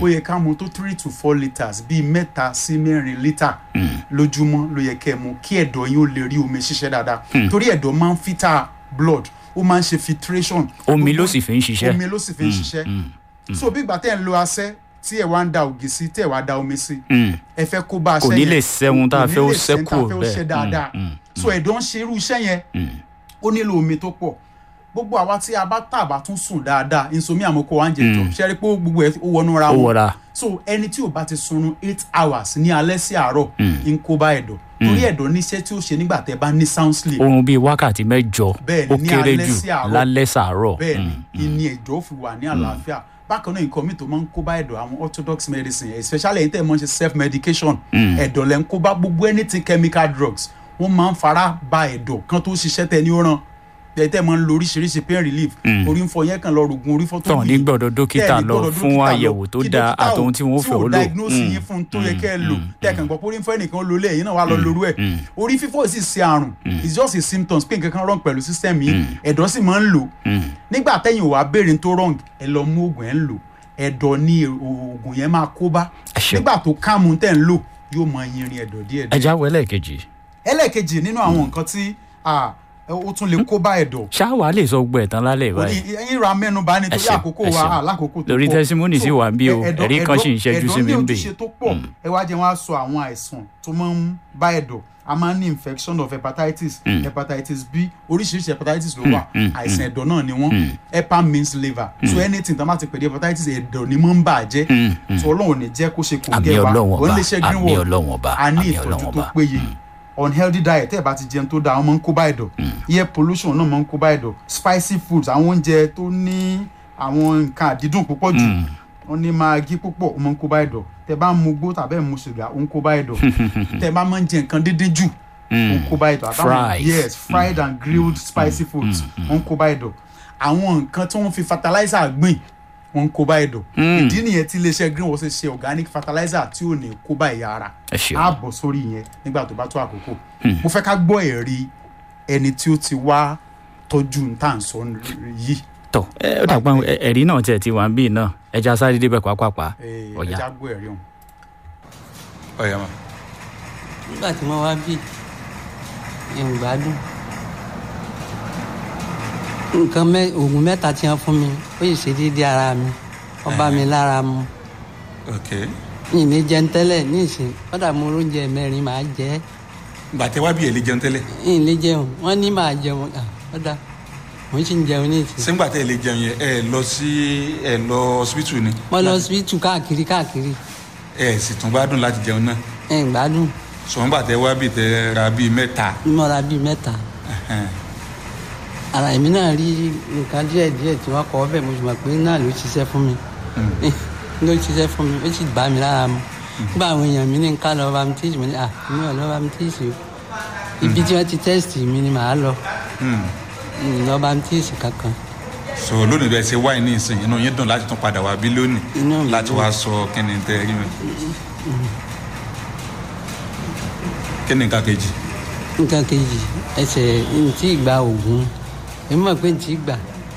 ó yẹ ká mu tó three to four litres bíi mẹ́ta sí mẹ́rin lítà lójúmọ́ ló yẹ kẹ́ ẹ mu kí ẹ̀dọ̀ yín ó lè rí omi ṣiṣẹ́ dáadáa torí ẹ̀dọ̀ máa ń filter blood ó máa ń ṣe filtration omi Gbogbo- ló sì fi ń ṣiṣẹ́ omi ló sì fi ń ṣiṣẹ́ so bí ìgbà tẹ́ ń lo asẹ́ tí ẹ̀ wá ń da ògì sí tẹ́ ẹ̀ wá da omi sí Mm. ẹ fẹ́ kó bá aṣẹ́ Kò ní yẹn lè sẹ́hun tá a kò ní fẹ́ ó lè sẹ́hun tá a ṣẹ́kù fẹ́ ó bẹ́ẹ̀. ṣe dáadáa Mm, mm, so ẹ̀dọ̀ ń ṣe irú iṣẹ́ yẹn ó nílò omi tó pọ̀ gbogbo àwa tí a bá tà bá tún sùn dáadáa insomnia mo kó wa ń jẹ jọ ṣe rí i pé gbogbo ẹ ó wọnú ra ó wọn wọra so ẹni tí ò bá ti sunrun eight hours ní alẹ́ sí àárọ̀ ń kó bá ẹ̀dọ̀ torí ẹ̀dọ̀ níṣẹ́ tí ó ṣe nígbà tẹ́ bá ní sound sleep oorun bíi wákàtí mẹ́jọ Bẹ́ẹ̀ ó ni, ní kéré alẹ́ jù sí àárọ̀. lálẹ́ sàárọ̀ bẹ́ẹ̀ ni ìní ẹ̀jọ̀ fi wà ní àlàáfíà bákan náà nǹkan míì tó máa ń kó bá ẹ̀dọ̀ àwọn orthodox medicine especially ẹ̀yin tẹ́ ẹ̀ mọ́ ṣe self medication ẹ̀dọ̀ lẹ́ ń kó bá gbogbo anything chemical drugs wọ́n máa ń fara ba ẹ̀dọ̀ kan tó ṣiṣẹ́ tẹ ní ó ràn ẹ̀ tẹ́ ẹ̀ máa ń lo oríṣiríṣi pain relief orí ń fọ yẹn kan lọ rògùn orí fọ́ tó tọ̀ ní gbọ́dọ̀ dókítà tẹ́ ẹ̀ ní lọ gbọ́dọ̀ fún dókítà lọ, àyẹ̀wò tó kí dáa dókítà ò- àtòhun tí wọ́n fẹ́ ó tí ò lò diagnose yín fún un tó yẹ kẹ́ ẹ lò tẹ́ ẹ̀ kàn gbọ́ pé orí ń fọ́ ẹnìkan ló lé ẹ̀yin náà wà lọ lóru ẹ̀ orí fífọ́ sì ṣe àrùn it's just a symptoms pé nǹkan kan wrong pẹ̀lú system yìí ẹ̀dọ̀ sì máa ń lò nígbà tẹ́yìn ò wá béèrè tó wrong ẹ lọ mú oògùn ẹ̀ ń lò ẹ̀dọ̀ ni oògùn yẹn máa kó bá Ẹ ṣeun. nígbà tó káàmù tẹ̀ ń lò yóò máa yinrin ẹ̀dọ̀ díẹ̀ díẹ̀ ẹja wẹlẹ kejì ẹlẹ́ẹ̀kejì nínú àwọn nǹkan tí ah, ó tún lè kó bá ẹ̀dọ̀ ṣáwa lè sọ gbọ ẹtàn lálẹ́ orí báyìí ẹyin ra mẹ́nu bá nítorí ṣeun, àkókò ẹ wa ṣeun. alákòókò tó Lórí pọ̀. testimony sì So, wà ń bí o, ẹ̀dọ̀- ẹ̀rí kan sì ń ẹ̀dọ̀- ṣẹ́jú sí ẹ̀dọ̀ mi ń ní bè. ojúṣe tó pọ̀ ẹ wá jẹ́ wọ́n á sọ àwọn àìsàn tó máa ń bá ẹ̀dọ̀ a máa ń ní infection of hepatitis hepatitis b oríṣiríṣi hepatitis ló wà àìsàn ẹ̀dọ̀ náà ni wọ́n hepa means liver so anything tó bá ti pè ní hepatitis ẹ̀dọ̀ ni máa ń bà jẹ́ so ọlọ́run ò ní jẹ́ kó ṣe kò àmì gẹ́ wa ọlọ́wọ̀n wọ́n ọba lè ṣe àmì greenwood ọlọ́wọ̀n ọba a ní àmì ìtọ́jú ọlọ́wọ̀n tó ọba péye unhealthy diet tẹ́ ẹ̀ bá ti jẹun tó dáa wọ́n máa ń kó bá ẹ̀dọ̀ air pollution náà máa ń kó bá ẹ̀dọ̀ spicy foods àwọn oúnjẹ tó ní àwọn nǹkan àdídùn púpọ̀ jù wọ́n ní maggi púpọ̀ ó máa ń kó bá ẹ̀dọ̀ tẹ́ bá ń mu gbó tàbí ẹ̀ ń mu sìgá ó ń kó bá ẹ̀dọ̀ tẹ́ bá máa ń jẹ nǹkan dídín jù ó ń kó bá ẹ̀dọ̀ àtàwọn Fries. yes fried and grilled spicy foods ó ń kó bá ẹ̀dọ̀ àwọn nǹkan tí wọ́n fi fertilizer gbìn wọ́n ń kó bá ẹ̀dọ̀ ìdí nìyẹn tí iléeṣẹ́ greenwood ṣe ṣe organic fertilizer tí ò ní kó bá ẹ̀yà ara ẹ ṣeun á bọ̀ sórí yẹn nígbà tó bá tó àkókò mo fẹ́ ká gbọ́ ẹ̀rí ẹni tí ó ti wá tọ́jú ní tá à ń sọ yìí tọ ẹ ó dàgbà ẹ- ẹ̀rí náà tiẹ̀ ti wà ń bí náà ẹja sáré débẹ̀ pápápá Eh, ọ̀yà ẹja gbọ́ ẹ̀rí ọ̀hún. ọ̀yà mà nígbà tí wọ́n wá bí ẹ̀hún gbádùn nǹkan mẹ́ oògùn mẹ́ta tí wọ́n fún mi ó yìí ṣe déédéé ara mi wọ́n bá mi lára mu ok yìí ní jẹun tẹ́lẹ̀ ní ìsìn kọ́dà mo oúnjẹ mẹ́rin màá jẹ ẹ́ gbàtẹ́ wá bí ẹ̀ lè jẹun tẹ́lẹ̀ yìí ní jẹun wọ́n ní màá jẹun ah, kọ́dà mo sì ń jẹun ní ìsìn sẹ́ńgbà tẹ́ ẹ lè jẹun yẹn ẹ lọ sí ẹ lọ hospital ni mo lọ síbítù káàkiri káàkiri ẹ sì tún gbádùn láti jẹun náà ẹ̀hún gbádùn sọ̀rọ̀ gbà tẹ́ wá bí tẹ́ ra bíi mẹ́ta mọ́ra bíi mẹ́ta ẹ̀hẹ́n. ara èmi náà rí nǹkan díẹ̀ díẹ̀ tí wọ́n kọ́ ọ́ bẹ́ẹ̀ mo sì mọ̀ pé náà ló ṣiṣẹ́ fún mi ló ṣiṣẹ́ fún mi ó sì bá mi lára mu nígbà àwọn èèyàn mi ní ká lọ bá mi tíìsì mo ní à mi ò lọ bá mi tíìsì o ibi tí wọ́n ti tẹ́sítì mi ni màá lọ Hmm. mi ò lọ bá mi tíìsì kankan so lónìí bẹ́ẹ̀ ṣe wáyé ní ìsìn inú yín dùn láti tún padà wá bí lónìí Inú mi láti dùn. wá sọ kíni tẹ́ rí mi. kíni nǹkan kejì nǹkan kejì ẹsẹ̀ ntí ìgbà ògùn èmi mọ̀ pé ntí ìgbà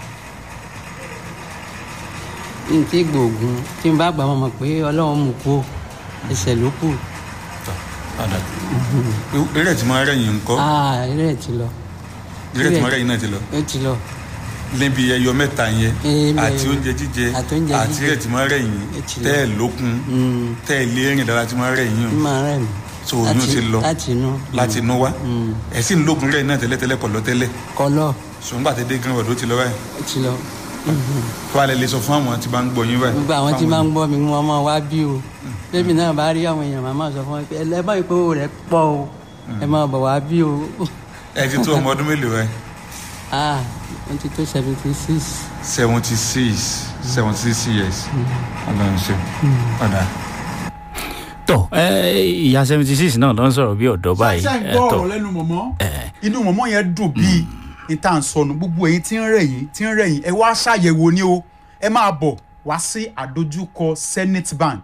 ntí ìgbà ògùn tí n bá gbà mọ̀ pé ọlọ́run mú kú ẹsẹ̀ ló kù padà eré tí máa rẹ̀yìn ńkọ́ ah eré ẹ̀ ti lọ eré tí máa rẹ̀yìn náà ti lọ ó ti lọ níbi ẹyọ mẹ́ta yẹn Eh, àti bẹ́ẹ̀. oúnjẹ jíjẹ Àti oúnjẹ àti jíjẹ. eré tí máa rẹ̀yìn Ó ti lọ. tẹ́ ẹ̀ lókun Mm. tẹ́ ẹ̀ lé rìn dára tí máa rẹ̀yìn o ní máa rẹ̀ mí so oyún ti lọ láti inú láti inú wá Mm. ẹ̀ sì ń lókun rẹ̀yìn náà tẹ́lẹ̀tẹ́lẹ̀ pọ̀ lọ́tẹ́lẹ̀ kọlọ ṣùgbọ́n gbà tẹ́ dé greenwood ó ti lọ báyìí ó ti lọ tó alẹ́ lè sọ fún àwọn tí bá ń gbọ́ yín báyìí gbogbo àwọn tí fáwọn máa ń gbọ́ mi wọ́n máa wá bí o bébì náà bá rí àwọn èèyàn màmá sọ fún mi pé ẹlẹ́bàá ìpowó rẹ̀ pọ̀ o ẹ máa bọ̀ wá bí o ẹ ti tó ọmọ ọdún mélòó ẹ ah wọ́n ti tó seventy six seventy six seventy six years ọlọ́run ṣe padà. tọ ẹ ìyá seventy six náà ló ń sọ̀rọ̀ bí ọ̀dọ́ báyìí ṣe ń ẹ gbọ́ tọ ọ̀rọ̀ lẹ́nu mọ̀mọ́ inú mọ̀mọ́ yẹn dùn bíi níta ń sọnù gbogbo èyí tí ń rẹ̀ yín tí ń rẹ̀ yín ẹ wá ṣàyẹ̀wò ni o ẹ máa bọ̀ wá sí àdójúkọ Zenith Bank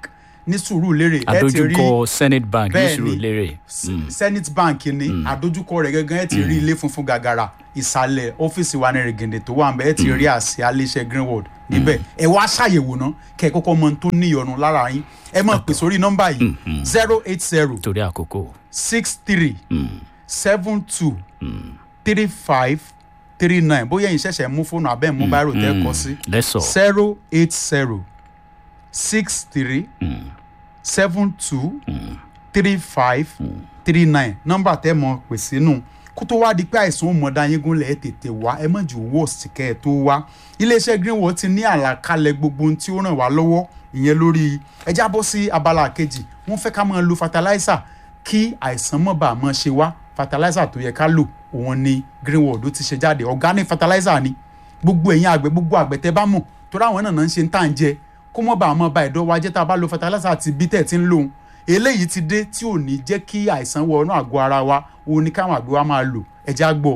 ní Sùúrùlérè ẹ ti rí àdójúkọ senate bank ní Bẹ́ẹ̀ni. Sùúrùlérè Senate Bank ni àdójúkọ rẹ̀ gẹ́gẹ́ ẹ ti rí ilé funfun gàgàrà ìsàlẹ̀ ọ́fíìsì wa ní rẹ̀gẹ̀dẹ̀ tó wà nbẹ̀ ẹ ti rí àsíá iléeṣẹ́ Greenwood níbẹ̀ ẹ wá ṣàyẹ̀wò náà kẹ́ ẹ kọ́kọ́ mọ ohun tó níyọnu lára yín ẹ máa pè sórí nọ́mbà yìí zero eight zero torí àkókò six three seven two three five three nine bóyá ẹ̀yin ṣẹ̀ṣẹ̀ mú fóònù abẹ́ mú báírò tẹ́ kọ sí lẹ́sọ̀ zero eight zero six three seven two three five three nine nọ́mbà tẹ́ mọ̀ pè sínú kó tó wá di pé àìsàn ó mọ̀ dá yín gúnlẹ̀ ẹ̀ tètè wá ẹ mọ̀ jù worst kẹ́ ẹ̀ tó wá iléeṣẹ́ Greenwood ti ní àlàkalẹ̀ gbogbo ohun tí ó ràn wá lọ́wọ́ ìyẹn lórí ẹ jábọ́ sí abala kejì wọ́n fẹ́ ká máa lo fertilizer kí àìsàn mọ̀ bá máa ṣe wá fertilizer tó yẹ ká lò òun ni Greenwood ó ti ṣe jáde organic fertilizer ni gbogbo ẹ̀yin àgbẹ̀ gbogbo àgbẹ̀ tẹ́ bá mọ̀ torí àwọn náà náà ń ṣe ń tà ń jẹ kó mọ̀ bá àmọ́ ba ẹ̀dọ́ wa jẹ́ tá a bá lo fertilizer àti bí tẹ̀ ti ń lòun eléyìí ti dé tí ò ní jẹ́ kí àìsàn wọ inú àgọ́ ara wa òun ni káwọn àgbẹ̀ wa máa lò ẹja gbọ́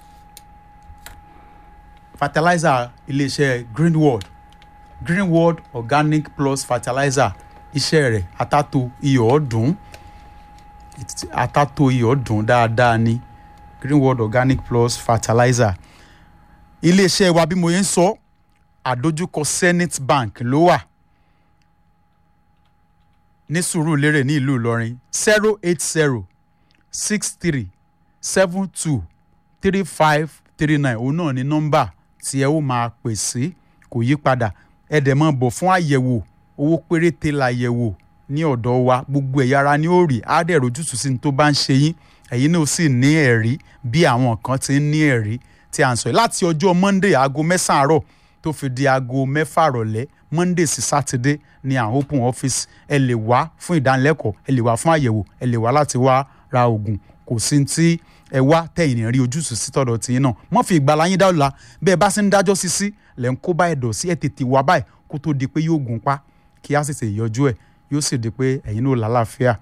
fertilizer iléeṣẹ́ Greenwood Greenwood organic plus fertilizer iṣẹ́ rẹ̀ àtàtò iyọ̀ ọ̀dùn àtàtò iyọ̀ ọ̀dùn dáadáa ni Greenwood organic plus fertilizer iléeṣẹ́ wa bí mo yẹn ń sọ àdójúkọ Zenith Bank ló wà ní Sùúrùlérè ní ìlú Ìlọrin zero eight zero six three seven two three five three nine òun náà ní nọ́mbà tí ẹ ó máa pè sí kò yí padà ẹ dẹ̀ máa bọ̀ fún àyẹ̀wò owó péréte làyẹ̀wò ní ọ̀dọ̀ wa gbogbo ẹ̀yà ara ni ó rí á dẹ̀ rojútùú sí ní tó bá ń ṣe yín ẹ̀yin náà sì ní ẹ̀rí bí àwọn kan ti ń ní ẹ̀rí tí à ń sọ yìí láti ọjọ́ Monday aago mẹ́sàn-án àárọ̀ tó fi di aago mẹ́fà rọ̀lẹ́ Monday sí Saturday ní àwọn open office ẹ lè wá fún ìdánilẹ́kọ̀ọ́ ẹ lè wá fún àyẹ̀wò ẹ lè wá láti wá ra oògùn kò sí tí ẹ wá tẹ̀yìn rí ojútùú sí tọ̀dọ̀ tìyín náà mọ́ fi ìgbàlá yín dáwọ́ la bẹ́ẹ̀ bá sì ń dájọ́ sí sí lẹ́ ń kó bá ẹ̀dọ̀ sí ẹ̀ tètè wá báyìí kó tó di pé yóò gùn pa kí á sì tè yọjú ẹ̀ yóò sì di pé ẹ̀yin náà lálàáfíà.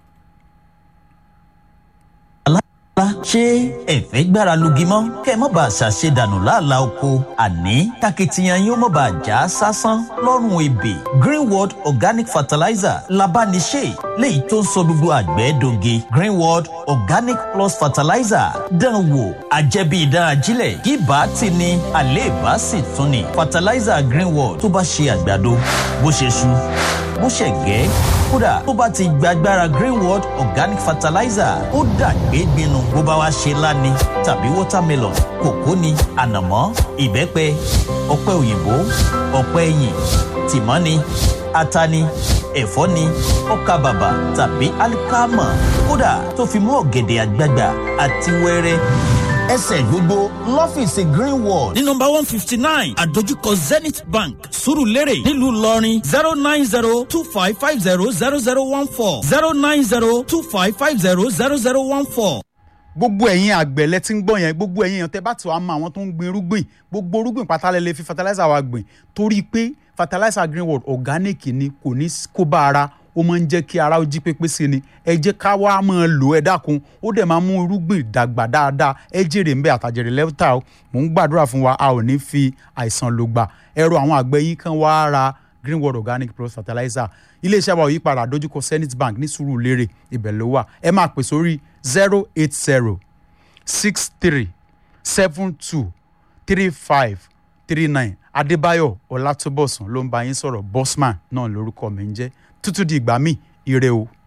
lá ṣé ẹ̀fẹ́ gbára lugi mọ́ kẹ́ ẹ má bàa ṣàṣe dànù láàlá oko àní takitiyan yóò má bàa já sásán lọ́rùn ebè greenworld organic fertilizer labániṣe léyìí tó ń sọ gbogbo àgbẹ̀ doge greenworld organic plus fertilizer dán wò àjẹbí ìdán ajílẹ̀ kí bá ti ní àléèbá sì tún ni fertilizer greenworld tó bá ṣe àgbàdo bó ṣe ṣu bó ṣe gẹ́ kódà tó bá ti gbàgbára greenworld organic fertilizer ó dàgbé gbinu bó bá wá ṣe láni tàbí watermelon kòkó ni ànàmọ́ ìbẹ́pẹ ọ̀pẹ òyìnbó ọ̀pẹ ẹ̀yìn tìmọ́ ni ata ni ẹ̀fọ́ ni ọkà bàbà tàbí alikama kódà tó fi mọ́ ọ̀gẹ̀dẹ̀ àgbagbà àti wẹ́rẹ́ ẹsẹ̀ gbogbo lọ́fíìsì greenwall ní nọmba one fifty nine àdójúkọ zenith bank surulere nílùú ìlọrin zero nine zero two five five zero zero zero one four zero nine zero two five five zero zero zero one four. gbogbo ẹ̀yin àgbẹ̀ lẹ ti ń gbọ́ yẹn gbogbo ẹ̀yin èèyàn tẹ́ bá ti wàá mọ àwọn tó ń gbin irúgbìn gbogbo irúgbìn pátá lẹ lè fi fertilizer wa gbìn torí pé fertilizer greenwood organic ni kò ní kó bá ara ó máa ń jẹ́ kí ara ó jí pépé sí ni ẹ jẹ́ ká wá máa lò ẹ dákun ó dẹ̀ máa mú irúgbìn dàgbà dáadáa ẹ jèrè ń bẹ àtàjèrè lẹ́tà o mò ń gbàdúrà fún wa a ò ní fi àìsàn lò gbà ẹ̀rọ àwọn àgbẹ̀ yín kan wá ra greenwood organic plus fertilizer iléeṣẹ́ wa ò yí padà dojúkọ zenith bank ní Sùúrùlérè ibẹ̀ ló wà ẹ máa pè sórí zero eight zero six three seven two three five three nine adébáyọ̀ ọlátúbọ̀sùn ló ń bá yín sọ̀rọ̀ bosman náà lórúkọ mi ń jẹ́ tútù di ìgbà míì ire o.